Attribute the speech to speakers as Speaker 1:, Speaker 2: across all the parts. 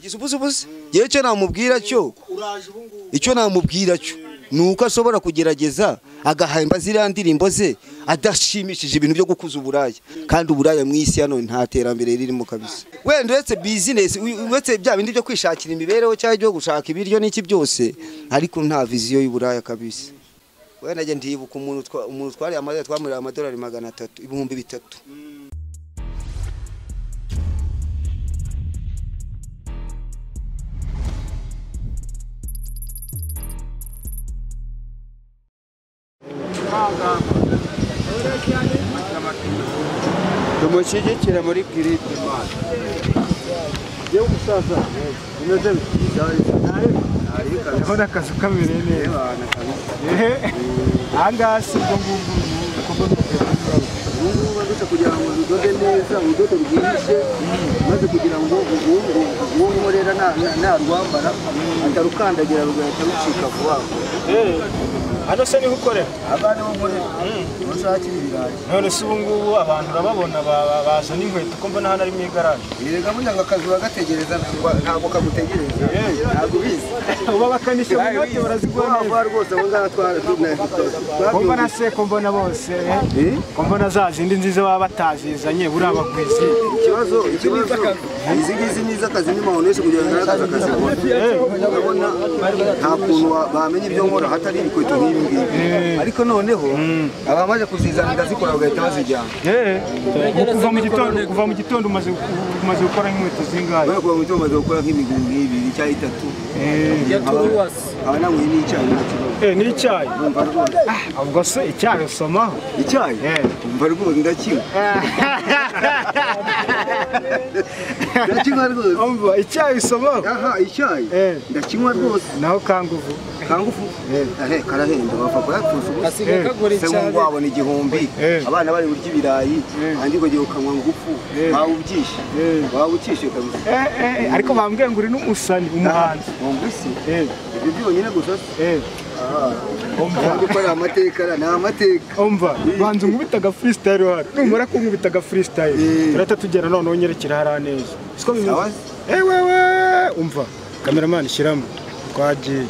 Speaker 1: igisubusubuzi yewe icyo namubwira cyo icyo namubwira cyo ni uko ashobora kugerageza agahemba ziriya ndirimbo ze adashimishije ibintu byo gukuza uburaya kandi uburaya mu isi hano nta terambere ririmo kabisa wenda uretse bizinesi uretse bya bindi byo kwishakira imibereho cyangwa ibyo gushaka ibiryo n'iki byose ariko nta viziyo y'uburaya kabisa wenda njye ndibuka umuntu twariye amadorari twamuriye amadorari magana atatu ibihumbi bitatu
Speaker 2: tumushyigikire muri giride yewe umusaza umeze
Speaker 3: hariho n'akazu kabereye neza ehe aha ngaha si ubwo ngubwo ibikorwa
Speaker 2: ubungubu uretse kugira ngo udode neza urudodo rwihise maze kugira ngo uwo nkorera narwambara atarukandagira rugahita rucika vuba vuba
Speaker 3: hano se niho ukorera
Speaker 2: abana bo nkorera ntibashakire ibirayi
Speaker 3: none se ubu ngubu abantu urababona ba- ba- bazana inkweto ko mbona hano ari mu igaraje
Speaker 2: erega burya ngo akazi uragategereza ntabwo- ntabwo kagutegereza ntabwo ubizi
Speaker 3: uba bakanisha mu inote barazigura
Speaker 2: Vuba
Speaker 3: neza
Speaker 2: vuba rwose abo ngabo twara- tuna-
Speaker 3: ko mbona
Speaker 2: twabyumvise.
Speaker 3: se ko mbona bose eh? ko mbona za zindi nziza baba batazizanye buriya bagwizi
Speaker 2: ikibazo ikibazo izi ngizi ni iz'akazi ni mawoneshe kugira ngo ngaragaze akazi nkora urabona nta kuntu wa- bamenya ibyo nkora hatari ibikweto nk'ibi ngibi ariko noneho abamaze kuzizana ndazikora bagahita bazijyana
Speaker 3: Eh, kuva mu gitondo kuva mu gitondo umaze umaze gukora inkweto zingahe
Speaker 2: bari kugira ngo icyo bamaze gukora nk'imigumbi ibiri cyangwa itatu aba nanyweye n'icyayi nta kibazo
Speaker 3: Eh, n'icyayi
Speaker 2: Urumva rwose
Speaker 3: ubwo se icyayi usomaho
Speaker 2: icyayi
Speaker 3: Eh.
Speaker 2: umva rwose ndakinywa ndakinywa rwose
Speaker 3: umva icyayi usomaho
Speaker 2: aha icyayi
Speaker 3: Eh.
Speaker 2: ndakinywa rwose
Speaker 3: naho kanguvu
Speaker 2: kangufu ahe karahenda bapfa kuyapfusha ubusa
Speaker 3: Eh,
Speaker 2: se ngo wabona igihumbi
Speaker 3: Eh.
Speaker 2: abana bari burya ibirayi andi ngo ukanywa ngufu
Speaker 3: Eh.
Speaker 2: waba ubyishe
Speaker 3: Eh.
Speaker 2: waba ukishe kabisa
Speaker 3: Eh, eh, ariko bambwiye ngo uri n'umusani umuhanzi
Speaker 2: wumva isi
Speaker 3: Eh,
Speaker 2: ibyo byonyine gusa
Speaker 3: eh,
Speaker 2: kandi
Speaker 3: umva
Speaker 2: uko ari amateka ara- ni amateka
Speaker 3: umva banza unkubita aga freestyle hano numara kunkubita aga freestyle
Speaker 2: Eh.
Speaker 3: turahita tugera none unyerekera hariya neza siko bimeze
Speaker 2: Sawa se.
Speaker 3: eh wewe umva kameramani shyiramo twagiye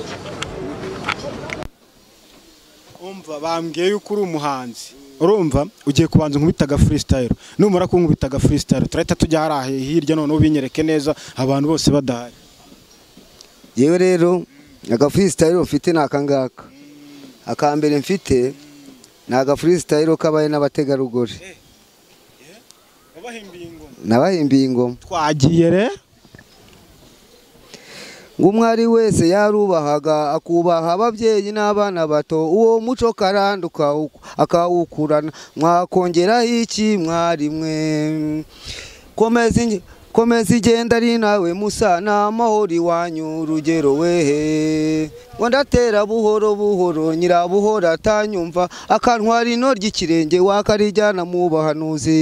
Speaker 3: umva bambwiye yuko uri umuhanzi urumva ugiye kubanza unkubita aga freestyle numara kunkubita aga freestyle turahita tujya hariya hirya noneho ubinyereke neza abantu bose badahari
Speaker 1: yewe rero agafuristayiro mfite ni akangaka aka mbere mfite ni agafuristayiro kabaye n'abategarugori nabahimbiye ingoma
Speaker 3: twagiye re
Speaker 1: ngo umwari wese yarubahaga akubaha ababyeyi n'abana bato uwo muco karanduka uko- akawukurana mwakongeraho iki mwari mwe komeza inge- komeza igenda ari nawe musa ni amahoro iwanyu urugero wehe ngo ndatera buhoro buhoro nyirabuhoro atanyumva akantwara ino ry'ikirenge wakarijyana mu bahanuzi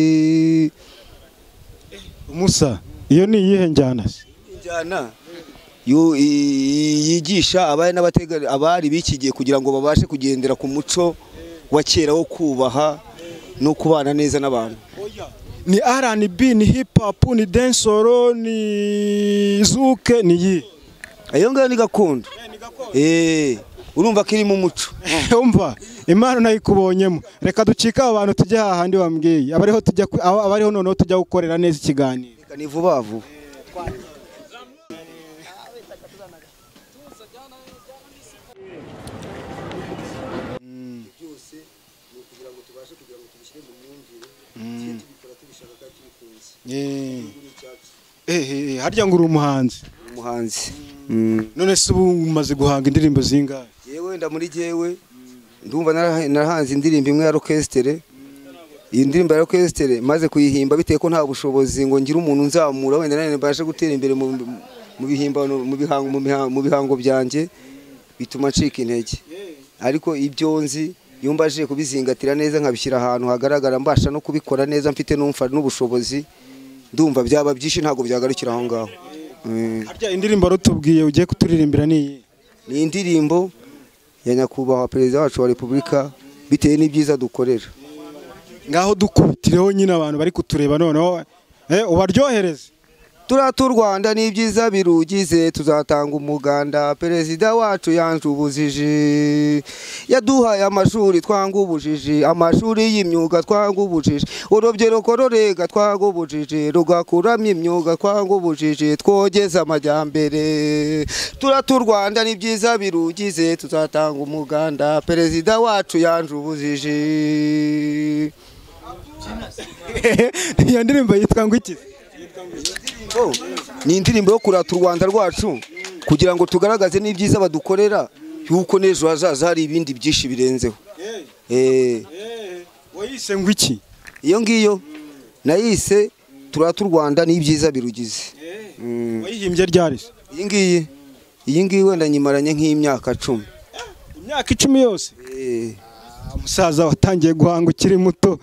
Speaker 3: musa iyo ni iyihe njyana se
Speaker 1: injyana yu- i- yigisha abari n'abategari abari bikigiye kugira ngo babashe kugendera ku muco wa kera wo kubaha no kubana neza n'abantu
Speaker 3: ni rnb ni hip hop ni densoro ni zuke ni iyi
Speaker 1: iyo ngayo ni gakondo Eh, urumva ko irimo umuco
Speaker 3: umva imana nayikubonyemo reka ducike aba bantu tujye hahandi bambwiye abariho tujya ku- aba- abariho noneho tujya gukorera neza ikiganiro
Speaker 1: Reka ni vuba vuba
Speaker 3: ehe harya ngo uri umuhanzi
Speaker 1: umuhanzi Mm.
Speaker 3: none se ubu umaze guhanga indirimbo zingahe
Speaker 1: yewe nda muri jewe ndumva naraha- narahanze indirimbo imwe ya orchestre iyi ndirimbo ya orchestre maze kuyihimba bitewe ko nta bushobozi ngo ngire umuntu nzamura wenda nanjye mbashe gutera imbere mu mu bihimbano mu bihango mu bihango, mu bihango byanjye bituma ncika intege ariko ibyo nzi iyo mbashije kubizingatira neza nkabishyira ahantu hagaragara mbasha no kubikora neza mfite n'umfa n'ubushobozi ndumva byaba byinshi ntabwo byagarukira aho ngaho Mm.
Speaker 3: harya indirimbo warutubwiye ugiye kuturirimbira ni iyi
Speaker 1: ni indirimbo ya nyakubahwa perezida wacu wa repubulika bitewe n'ibyiza dukorera
Speaker 3: ngaho dukubitireho nyine abantu bari kutureba noneho eh, ubaryohereze
Speaker 1: turata u rwanda n'ibyiza birugize tuzatanga umuganda perezida wacu yanze ubujiji yaduhaye amashuri twanga ubujiji amashuri y'imyuga twanga ubujiji urubyiruko rurega twanga ubujiji rugakuramo imyuga twanga ubujiji twogeze amajyambere turata u rwanda n'ibyiza birugize tuzatanga umuganda perezida wacu yanze ubujiji
Speaker 3: iyo ndirimbo yitwa ngo iki
Speaker 1: Oh, ni indirimbo yo kurata u rwanda rwacu kugira ngo tugaragaze n'ibyiza badukorera yuko n'ejo hazaza hari ibindi byinshi birenzeho Eh,
Speaker 3: wayise ngo iki
Speaker 1: iyo ngiyo nayise turata u rwanda n'ibyiza birugize Mm.
Speaker 3: wayihimbye ryari se?
Speaker 1: iyi ngiyi iyi ngiyi wenda nyimaranye nk'imyaka cumi
Speaker 3: imyaka icumi yose
Speaker 1: Eh,
Speaker 3: umusaza watangiye guhanga ukiri muto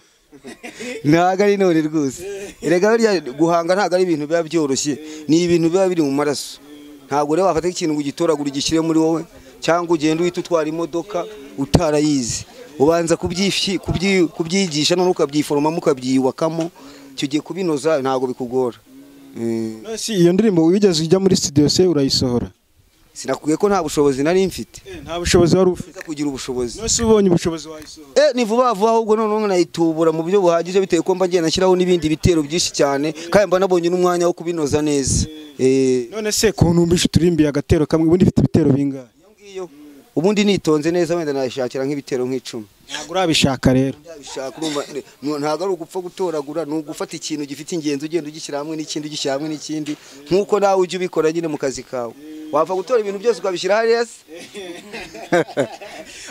Speaker 1: ntabwo ari none rwose erega burya guhanga ntabwo ari ibintu biba byoroshye ni ibintu biba biri mu maraso ntabwo rero wafata ikintu ngo ugitoragure ugishyire muri wowe cyangwa ugende uhita utwara imodoka utarayizi ubanza kubyifi- kubyi- kubyigisha noneho ukabyiforomamo ukabyiyubakamo icyo gihe kubinoza ntabwo bikugora Mm.
Speaker 3: None si iyo ndirimbo wigeze ujya muri studio se urayisohora
Speaker 1: sinakubwiye ko nta bushobozi nari mfite
Speaker 3: nta bushobozi wari ufite
Speaker 1: Nza kugira ubushobozi
Speaker 3: none se ubonye ubushobozi wayisohora
Speaker 1: Eh, ni vuba vuba ahubwo noneho nayitubura mu buryo buhagije bitewe ko mba ngenda nashyiraho n'ibindi bitero byinshi cyane kandi mba nabonye n'umwanya wo kubinoza neza Eh,
Speaker 3: none se ku ntumbisha uturimbiye agatero kamwe ubundi ifite ibitero bingahe
Speaker 1: iyo ngiyo ubundi nitonze neza wenda nayishakira nk'ibitero nk'icumi
Speaker 3: ntabwo urabishaka rero
Speaker 1: Nabishaka, urumva, eh, ntabwo ari ugupfa gutoragura ni ugufata ikintu gifite ingenzi ugenda ugishyira hamwe n'ikindi ugishyira hamwe n'ikindi nk'uko nawe ujya ubikora nyine mu kazi kawe wapfa gutora ibintu byose ukabishyira hariya se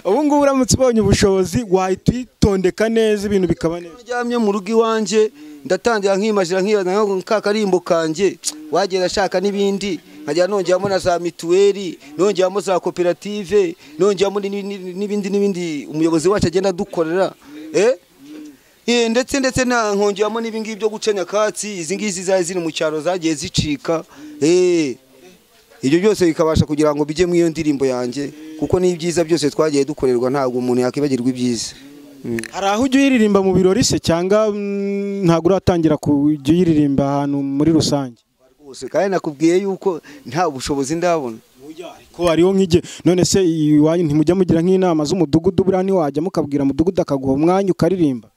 Speaker 3: ubu ngubu uramutse ubonye ubushobozi wahita uyitondeka neza ibintu bikaba neza
Speaker 1: uryamye mu rugo iwanjye ndatangira nkimajira nkibaza nka ka karimbo kanjye wagenda ashaka n'ibindi nkajya nongeramo na za mituweli nongeramo za koperative nongeramo ni- ni- n'ibindi n'ibindi umuyobozi wacu agenda adukorera eh Eh, ndetse ndetse na nkongeramo n'ibingibi byo guca nyakatsi izi ngizi zari ziri mu cyaro zagiye zicika eh ibyo byose bikabasha kugira ngo bijye mu iyo ndirimbo yanjye kuko n'ibyiza byose twagiye dukorerwa ntabwo umuntu yakwibagirwa ibyiza
Speaker 3: hari aho ujya uyiririmba mu birori se cyangwa mm, ntabwo uratangira kujya uyiririmba ahantu muri rusange
Speaker 1: rwose kandi nakubwiye yuko nta bushobozi ndabona
Speaker 3: ko hariho nk'igihe none se iwanyu ntimujya mugira nk'inama z'umudugudu buriya ntiwajya mukabwira umudugudu akaguha umwanya ukaririmba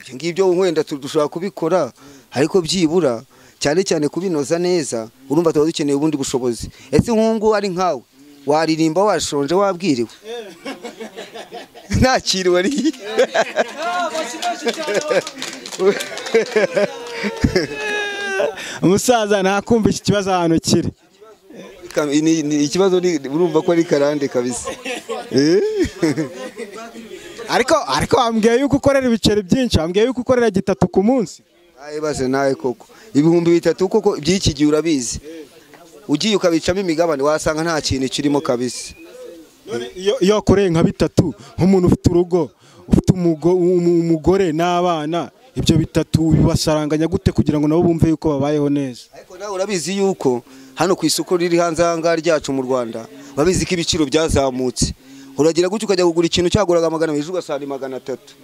Speaker 1: ibyo ngibyo wenda tu- dushobora kubikora ariko byibura cyane cyane kubinoza neza urumva tuba dukeneye ubundi bushobozi ese nk'ubu ari nkawe waririmba washonje wabwiriwe nta kintu wariye
Speaker 3: umusaza ntakumva iki kibazo ahantu kiri
Speaker 1: Ka- ni- ni- ikibazo ni urumva ko ari karande kabisa Eh?
Speaker 3: ariko ariko wambwiye yuko ukorera ibiceri byinshi wambwiye yuko ukorera gitatu ku munsi
Speaker 1: Aye base nawe koko ibihumbi bitatu koko by'iki gihe urabizi ugiye ukabicamo imigabane wasanga nta kintu kirimo kabisa
Speaker 3: None iyo iyo wakoreye nka bitatu nk'umuntu ufite urugo ufite umugo- umu- umugore n'abana ibyo bitatu bibasaranganya gute kugira ngo nabo bumve yuko babayeho neza
Speaker 1: ariko nawe urabizi yuko hano ku isoko riri hanze aha ngaha ryacu mu rwanda urabizi ko ibiciro byazamutse uragira gutya ukajya kugura ikintu cyaguraga magana abiri ejo ugasanga ni magana atatu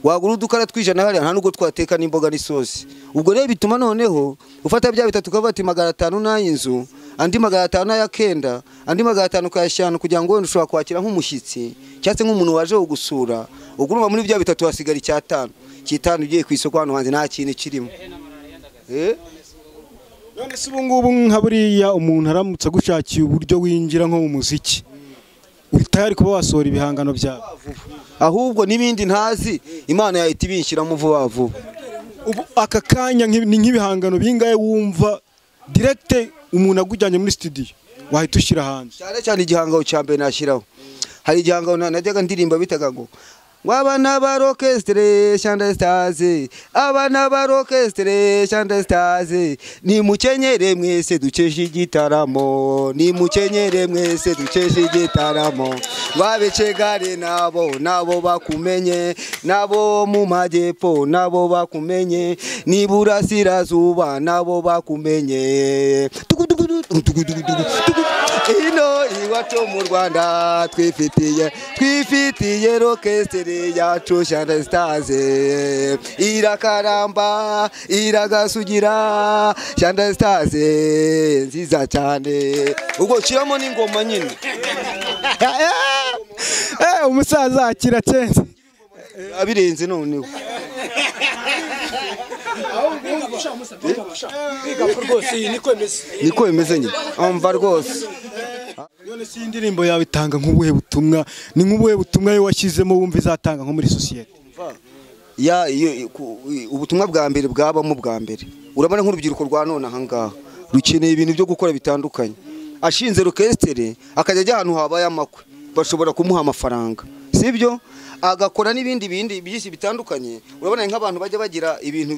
Speaker 1: wagura udukara tw'ijana hariya nta n'ubwo twateka n'imboga n'isosi ubwo rero bituma noneho ufata bya bitatu ukavuga ati magana atanu n'ay'inzu andi magana atanu n'ayakenda andi magana atanu ukayashyirana kugira ngo wenda ushobora kwakira nk'umushyitsi cyangwa se nk'umuntu waje kugusura ubwo urumva muri bya bitatu hasigara icyatanu icyitanu ugiye ku isoko hano hanze nta kintu kirimo Eh?
Speaker 3: none se ubu ngubu nka buriya umuntu aramutse agushakiye uburyo winjira nko mu muziki uhita hari kuba wasohora ibihangano byawe
Speaker 1: ahubwo n'ibindi ntazi imana yahita ibinshyiramo vuba vuba
Speaker 3: ubu aka kanya nk'ibi- ni nk'ibihangano bingahe wumva direkite umuntu agujyanye muri studio wahita ushyira hanze
Speaker 1: cyane cyane igihangano cya mbere nashyiraho hari igihangano na- najyaga ndirimba bitaga ngo wabana ba orchestre Shandai Stars abana ba orchestre Shandai Stars ni mukenyere mwese dukesha igitaramo ni mukenyere mwese dukesha igitaramo babicegare nabo nabo bakumenye nabo mu majyepfo nabo bakumenye n'iburasirazuba nabo bakumenye Tugudugudu, tugudugudu, tugudu. ino iwa yacu mu rwanda twifitiye twifitiye rokesiteri yacu shanda sitaze irakaramba iragasugira shanda sitaze nziza cyane ubwo shyiramo n'ingoma nyine
Speaker 3: umusaza akira cyenze
Speaker 1: abirenze noneho niko bimeze nyine umva rwose
Speaker 3: none si indirimbo yawe itanga nk'ubuhe butumwa ni nk'ubuhe butumwa yo washyizemo wumva izatanga nko muri sosiyete
Speaker 1: ya iyo- ku- ubutumwa bwa mbere bwabamo bwa mbere urabona nk'urubyiruko rwa none ahangaha rukeneye ibintu byo gukora bitandukanye ashinze orukestere akajya ajya ahantu habaye amakwe bashobora kumuha amafaranga sibyo agakora n'ibindi bindi byinshi bitandukanye urabona nk'abantu bajya bagira ibintu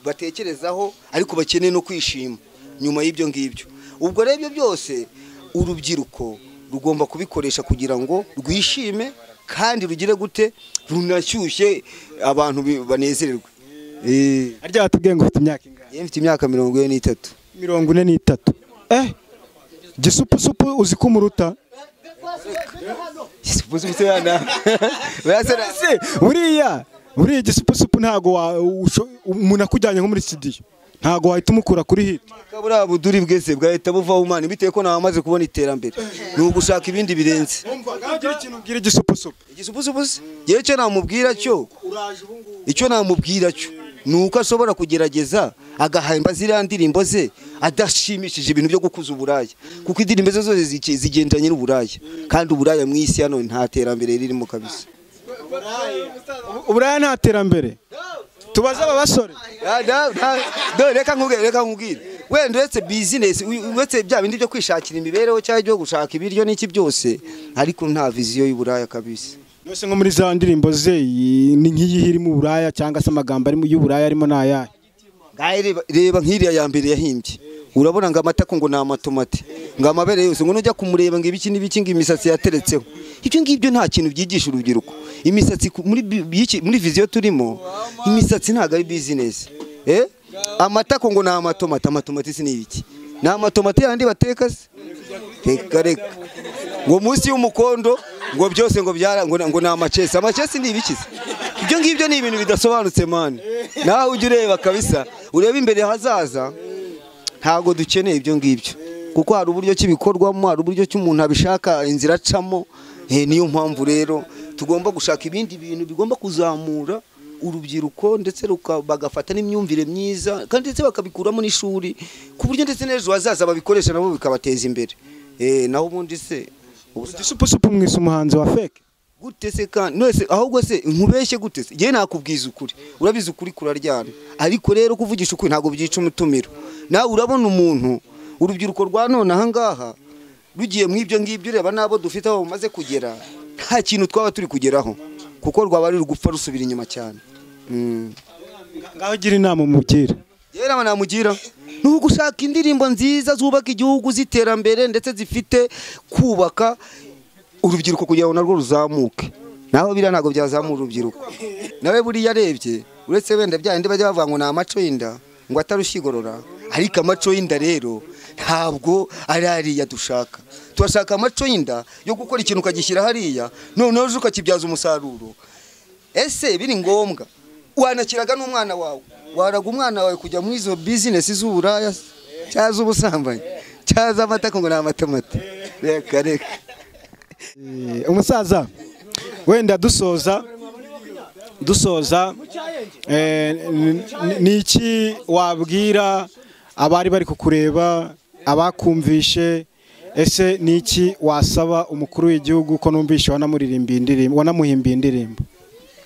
Speaker 1: batekerezaho ariko bakeneye no kwishima nyuma y'ibyo ngibyo ubwo rero ibyo byose urubyiruko rugomba kubikoresha kugira ngo rwishime kandi rugire gute runashyushye abantu bi- banezererwe Eh,
Speaker 3: harya watubwiye ngo ufite imyaka ingana
Speaker 1: njye mfite imyaka mirongo ine n'itatu
Speaker 3: mirongo ine n'itatu eh gisupusupu uzi ko umuruta
Speaker 1: Urasana-
Speaker 3: Se, buriya buriya gisupusupu ntago wa- usho- umuntu akujyanye nko muri studio ntago wahita umukura kuri hit
Speaker 1: buriya buduri bwese bwahita buvaho umwana bitewe ko nawe amaze kubona iterambere ni ugushaka ibindi birenze
Speaker 3: ntagira ikintu ubwira igisupusupu
Speaker 1: igisupusupusi yewe icyo namubwira cyo icyo namubwira cyo ni uko ashobora kugerageza agahemba ziriya ndirimbo ze adashimishije ibintu byo gukuza uburaya kuko indirimbo ze zose zike- zigendanye n'uburaya kandi uburaya mu isi hano nta terambere ririmo kabisa
Speaker 3: uburaya nta terambere tubaze aba basore
Speaker 1: Ya, da- da- do- reka nkubwire reka nkubwire wenda uretse bizinesi u- uretse bya bindi byo kwishakira imibereho cyangwa ibyo gushaka ibiryo n'iki byose ariko nta viziyo y'uburaya kabisa
Speaker 3: yose nko muri za ndirimbo ze iyi ni nk'iyihe irimo uburaya cyangwa se amagambo arimo y'uburaya arimo ni ayahe
Speaker 1: Ngaye reba- reba nk'iriya ya mbere yahimbye urabona ngo amatako ngo ni amatomati ngo amabere yose ngo nujya kumureba ngo ibiki n'ibiki ngo imisatsi yateretseho ibyo ngibyo nta kintu byigisha urubyiruko imisatsi ku- muri bi- byiki- muri viziyo turimo imisatsi ntabwo ari bizinesi eh? amatako ngo ni amatomati amatomati si n'ibiki ni amatomati yandi bateka se reka reka ngo munsi y'umukondo ngo byose ngo byara ngo, na- ngo ni amacesi amacesi ni ibiki se ibyo ngibyo ni ibintu bidasobanutse mani nawe ujya ureba kabisa urebe imbere hazaza ntabwo dukeneye ibyo ngibyo kuko hari uburyo kibikorwamo hari uburyo cy'umuntu abishaka inzira acamo Eh, niyo mpamvu rero tugomba gushaka ibindi bintu bigomba kuzamura urubyiruko ndetse ruka- bagafata n'imyumvire myiza kandi ndetse bakabikuramo n'ishuri ku buryo ndetse n'ejo hazaza babikoresha nabo bikabateza imbere Eh, naho ubundi se ubusa-
Speaker 3: igisupusupu mwise umuhanzi wa feke
Speaker 1: gute se kandi none se ahubwo se nkubeshye gute se njyewe nakubwiza ukuri urabizi ukuri kuraryana ariko rero kuvugisha ukuri ntabwo byica umutumiro nawe urabona umuntu urubyiruko rwa none ahangaha rugiye mu ibyo ngibyo ureba n'abo dufite aho bamaze kugera nta kintu twaba turi kugeraho kuko rwaba ruri gupfa rusubira inyuma cyane Mm.
Speaker 3: ngaho ugira inama umubwire
Speaker 1: rero aba namugira ni ugushaka indirimbo nziza zubaka igihugu z'iterambere ndetse zifite kubaka urubyiruko kugira ngo narwo ruzamuke naho biriya ntabwo byazamura urubyiruko nawe buriya arebye uretse wenda bya bindi bajya bavuga ngo ni amaco y'inda ngo atarushigorora ariko amaco y'inda rero ntabwo ari hariya dushaka turashaka amaco y'inda yo gukora ikintu ukagishyira hariya noneho uje ukakibyaza umusaruro ese biri ngombwa wanakiraga n'umwana wawe waraga umwana wawe kujya muri izo bizinesi z'uburaya cyangwa z'ubusambanyi cyangwa z'amata ngo ni amatomati reka reka
Speaker 3: Eh, umusaza wenda dusoza dusoza eh, n- n- ni iki wabwira abari bari kukureba abakumvishe ese ni iki wasaba umukuru w'igihugu ko numvishe wanamuririmbiye indirimbo wanamuhimbiye indirimbo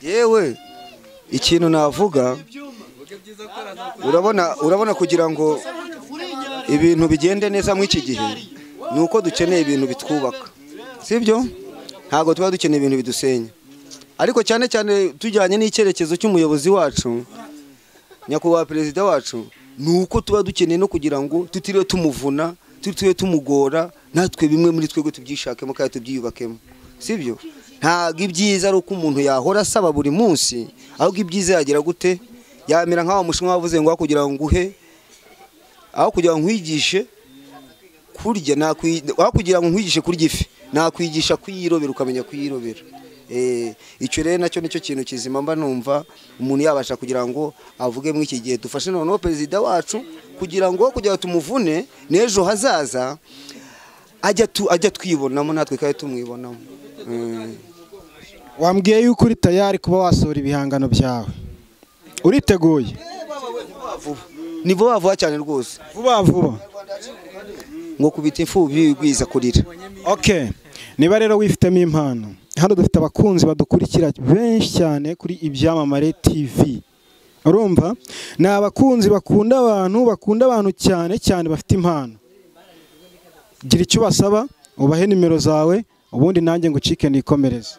Speaker 1: yewe ikintu navuga urabona urabona kugira ngo ibintu bigende neza muri iki gihe ni uko dukeneye ibintu bitwubaka sibyo ntabwo tuba dukeneye ibintu bidusenya ariko cyane cyane tujyanye n'icyerekezo cy'umuyobozi wacu nyakubahwa perezida wacu ni uko tuba dukeneye no kugira ngo tutiriwe tumuvuna tutiriwe tumugora natwe bimwe muri twebwe tubyishakemo kandi tubyiyubakemo sibyo ntabwo ibyiza ari uko umuntu yahora asaba buri munsi ahubwo ibyiza yagira gute yamera nk'aho mushinwa wavuze ngo aho kugira ngo nguhe aho kugira ngo nkwigishe kurya wakugira ngo nkwigishe kurya ifi nakwigisha kuyirobera ukamenya kuyirobera icyo rero nacyo nicyo kintu kizima mba numva umuntu yabasha kugira ngo avuge muri iki gihe dufashe noneho perezida wacu kugira ngo kugira ngo tumuvune n'ejo hazaza ajya twibonamo natwe kandi tumwibonamo
Speaker 3: wambwiye yuko uri tayari kuba wasohora ibihangano byawe uriteguye
Speaker 1: ni vuba vuba cyane rwose
Speaker 3: vuba vuba
Speaker 1: ngo kubita imfubyi wigwiza kurira
Speaker 3: oke niba rero wifitemo impano hano dufite abakunzi badukurikira benshi cyane kuri ibyamamare tv urumva ni abakunzi bakunda abantu bakunda abantu cyane cyane bafite impano gira icyo ubasaba ubahe nimero zawe ubundi nanjye ngo ucike nikomereze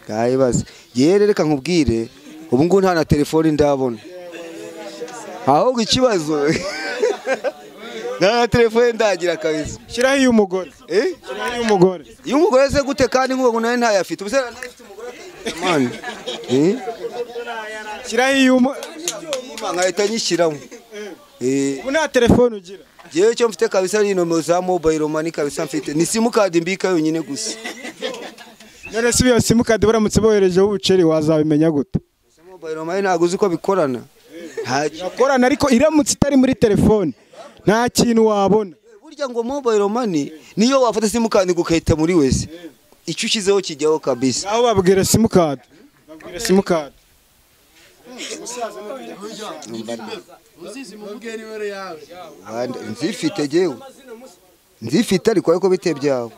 Speaker 1: bwayibaze yewe reka nkubwire ubu ngubu nta na telefone ndabona ahubwo ikibazo nta na telefone ndagira kabisa
Speaker 3: shyiraho iy'umugore shyiraho iy'umugore
Speaker 1: iyo umugore aze gute kandi nk'ubu nawe ntayafite ubuse ntayafite umugore mani
Speaker 3: shyiraho iy'umugore
Speaker 1: nkahita nyishyiramo
Speaker 3: ubu nta telefone ugira
Speaker 1: yewe icyo mfite kabisa ni nomero za mobayiro mani kabisa mfite ni simukadi mbika yonyine gusa
Speaker 3: none se iyo simukadi baramutse boherejeho ubuceri wazabimenya gute
Speaker 1: mobayiro mani ntabwo uzi ko bikorana
Speaker 3: irakorana ariko iramutse itari muri telefone nta kintu wabona
Speaker 1: burya ngo mobayiro mani niyo wafata simukadi ugahita muri wese icyo ushyizeho kijyaho kabisa
Speaker 3: aho babwira simukadi babwira simukadi
Speaker 1: nzifite yewe nzifite ariko ariko bite byawe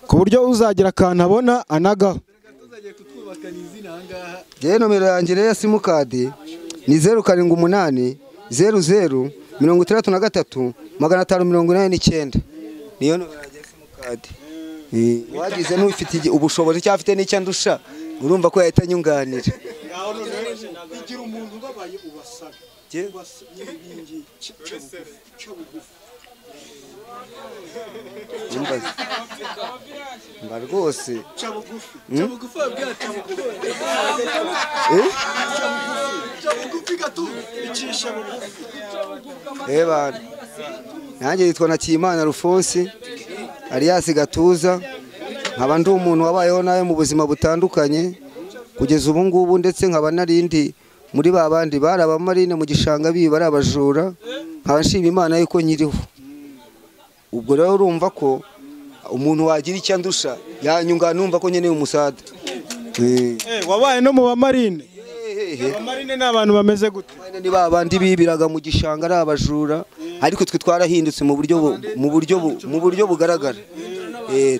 Speaker 3: ku buryo uzagira akantu abona anagaho
Speaker 1: yewe nomero yanjye rero ya simukadi ni zeru karindwi umunani zeru zeru mirongo itandatu na gatatu magana atanu mirongo inani n'icyenda niyo nomero yanjye ya simukadi wagize n'ufite ubushobozi cyangwa afite n'icyo andusha urumva ko yahita anyunganira
Speaker 4: igira umuntu ubabaye ubasaba
Speaker 1: mba rwose reba nanjye yitwa na kimana rufosi ariyasi gatuza nkaba ndi umuntu wabayeho nawe mu buzima butandukanye kugeza ubu ngubu ndetse nkaba narindi muri ba bandi bari abamarine mu gishanga biba ari abajura nkaba nshima imana yuko nyiriho ubwo rero urumva ko umuntu wagira icyo andusha yanyunga numva ko nkeneye umusada
Speaker 3: wabaye no mu bamarine abamarine ni abantu bameze gute
Speaker 1: ni ba bandi bibiraga mu gishanga ari abajura ariko twe twarahindutse mu buryo bugaragara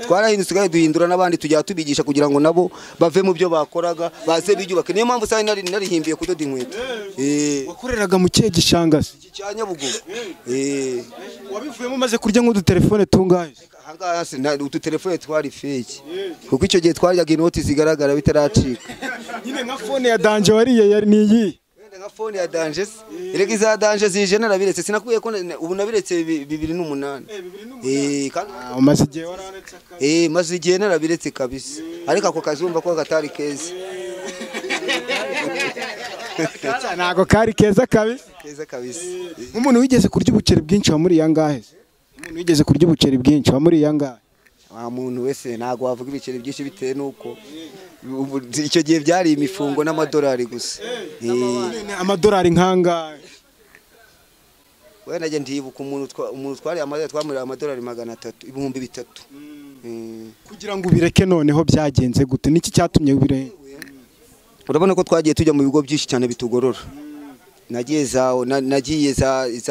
Speaker 1: twarahindutse kandi duhindura n'abandi tujya tubigisha kugira ngo nabo bave mu byo bakoraga baze biyubake niyo mpamvu usanga narihimbiye kudoda inkweto
Speaker 3: wakoreraga mu kihe gishanga se
Speaker 1: cya nyabugogo
Speaker 3: wabivuyemo umaze kurya nk'udutelefone tungahe
Speaker 1: udutelefone twari feki kuko icyo gihe twaryaga inoti zigaragara bitaracika
Speaker 3: nyine nka fone ya danje wariye ni iyi
Speaker 1: nka fone ya danje se erega iza danje zije narabiretse sinakwiye ko ubu nabiretse bibiri n'umunani
Speaker 3: umaze igihe wararetse
Speaker 1: akazi maze igihe narabiretse kabisa ariko ako kazi wumva ko katari keza
Speaker 3: ntabwo kari keza kabisa
Speaker 1: keza kabisa
Speaker 3: nk'umuntu wigeze kurya ubuceri bwinshi wa muri iya ngahe umuntu wigeze kurya ubuceri bwinshi wa muri iya ngahe
Speaker 1: wa muntu wese ntabwo wavuga ibiceri byinshi bitewe n'uko icyo gihe byari imifungo n'amadolari gusa
Speaker 3: amadolari nk'angahe
Speaker 1: wenda ndibuka umuntu twariye amadolari twamurira amadolari magana atatu ibihumbi bitatu
Speaker 3: kugira ngo ubireke noneho byagenze gute niki cyatumye ubireke
Speaker 1: urabona ko twagiye tujya mu bigo byinshi cyane bitugorora nagiye nagiye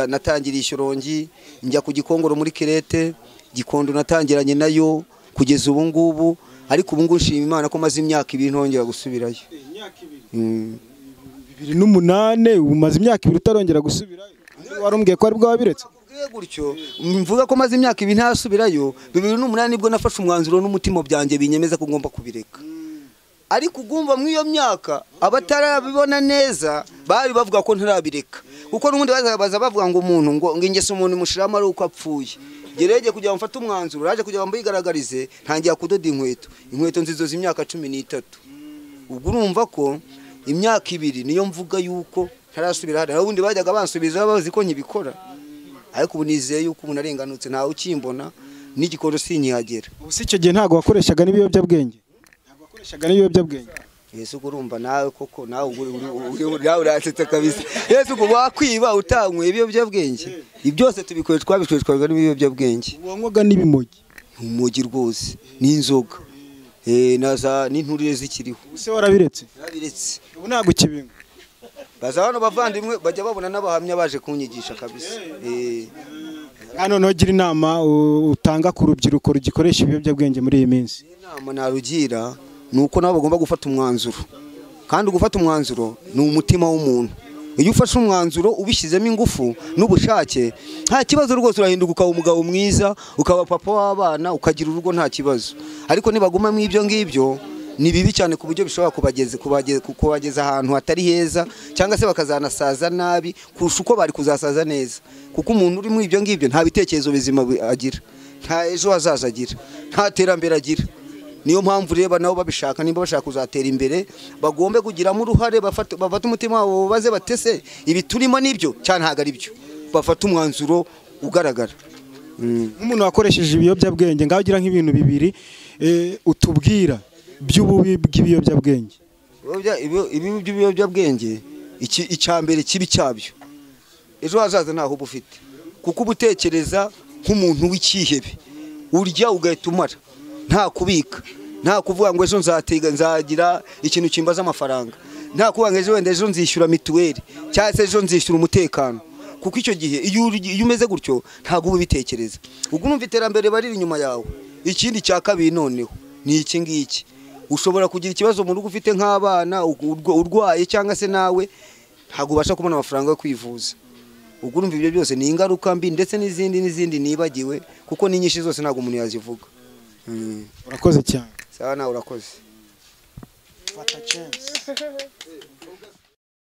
Speaker 1: natangiriye ishyorongi njya ku gikongoro muri kirete gikondo natangiranye nayo kugeza ubu ngubu ariko ubu ngubu nshima imana ko maze imyaka ibiri ntongera gusubirayo
Speaker 3: bibiri n'umunani umaze imyaka ibiri utarongera gusubirayo warumbwiye ko ari bwo wabiretse
Speaker 1: gutyo mvuga ko maze imyaka ibiri ntasubirayo bibiri n'umunani nibwo nafashe umwanzuro n'umutima byanjye binyemeza ko ngomba kubireka ariko ugumva muri iyo myaka abatarabibona neza bari bavuga ko ntarabireka kuko n'ubundi bazabaza bavuga ngo umuntu ngo ingeso umuntu imushyiramo ari uko apfuye gerege kugira ngo mfate umwanzuro raje kugira ngo mbigaragarize ntangira kudoda inkweto inkweto nzizo z'imyaka cumi n'itatu ubwo urumva ko imyaka ibiri niyo mvuga yuko ntarasubira hariya ubundi bajyaga bansubiza bazi ko nkibikora ariko ubu nizeye yuko umuntu arenganutse ntawe ukimbona n'igikoro sinyihagera
Speaker 3: ubu si icyo gihe ntabwo wakoreshaga n'ibiyobyabwenge ntabwo wakoreshaga n'ibiyobyabwenge
Speaker 1: yesu ubwo urumva nawe koko nawe ubwo uri- uri- uri- nawe uransetse kabisa yesu ubwo wakwiba utanyweye ibiyobyabwenge ibyo byose tubikoresha twabikoreshwaga n'ibiyobyabwenge
Speaker 3: ubu wanywaga n'ibimogi
Speaker 1: umugi rwose n'inzoga Eh, na za n'inturire zikiriho
Speaker 3: ubu se warabiretse
Speaker 1: Yarabiretse.
Speaker 3: ubu ntabwo ukibinywa
Speaker 1: baza hano bavandimwe bajya babona n'abahamya baje kunyigisha kabisa Eh,
Speaker 3: hano noneho gira inama u- utanga ku rubyiruko rugikoresha ibiyobyabwenge muri iyi minsi
Speaker 1: inama narugira ni uko nabo bagomba gufata umwanzuro kandi gufata umwanzuro ni umutima w'umuntu iyo ufashe umwanzuro ubishyizemo ingufu n'ubushake nta kibazo rwose urahinduka ukaba umugabo mwiza ukaba papa w'abana ukagira urugo nta kibazo ariko nibagumamo ibyo ngibyo ni bibi cyane ku buryo bishobora kubageza kubageza kubageza ahantu hatari heza cyangwa se bakazanasaza nabi kurusha uko bari kuzasaza neza kuko umuntu uri muri ibyo ngibyo nta bitekerezo bizima bi- agira nta ejo hazaza agira nta terambere agira niyo mpamvu reba nabo babishaka nimba bashaka kuzatera imbere bagombe kugiramo uruhare bafate- bafate umutima wabo baze batese ibi turimo nibyo cyane ntabwo ari byo bafate umwanzuro ugaragara Mm.
Speaker 3: nk'umuntu wakoresheje ibiyobyabwenge ngaho ugira nk'ibintu bibiri eh, utubwira by'ububi bw'ibiyobyabwenge
Speaker 1: Ibiyobya- ibyo- ibibi by'ibiyobyabwenge iki- icya mbere kibi cyabyo ejo hazaza ntaho uba ufite kuko uba utekereza nk'umuntu w'icyihebe urya ugahita umara nta kubika nta kuvuga ngo ejo nzatega nzagira ikintu kimbaza amafaranga nta kuvuga ngo ejo wenda ejo nzishyura mituweli cyangwa se ejo nzishyura umutekano kuko icyo gihe iyo uri- iyo umeze gutyo ntabwo uba ubitekereza ubwo urumva iterambere bariri inyuma yawe ikindi cya kabiri noneho ni iki ngiki ushobora kugira ikibazo mu rugo ufite nk'abana urwa- urwaye cyangwa se nawe ntabwo ubasha kubona amafaranga yo kwivuza ubwo urumva ibyo byose ni ingaruka mbi ndetse n'izindi n'izindi nibagiwe kuko n'inyinshi zose ntabwo umuntu yazivuga Mm.
Speaker 3: urakoze cyane
Speaker 1: sawa nawe urakoze